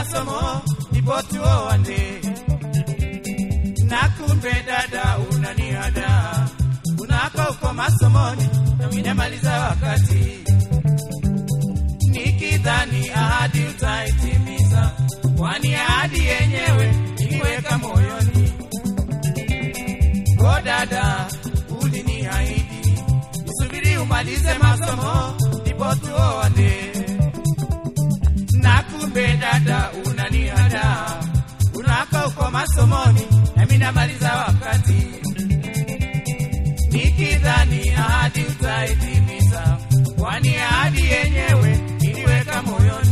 masomo ndipo tuoane. Na kumbe dada unaniada, unaka uko masomoni na minamaliza wakati, nikidhani ahadi utaitimiza, kwani ahadi yenyewe iliweka moyoni. O dada, uliniahidi nisubiri umalize masomo ndipo tuoane na kumbe dada unanihada, unaka uko masomoni nami namaliza wakati, nikidhani ahadi utaitimiza, kwani ahadi yenyewe iliweka moyoni.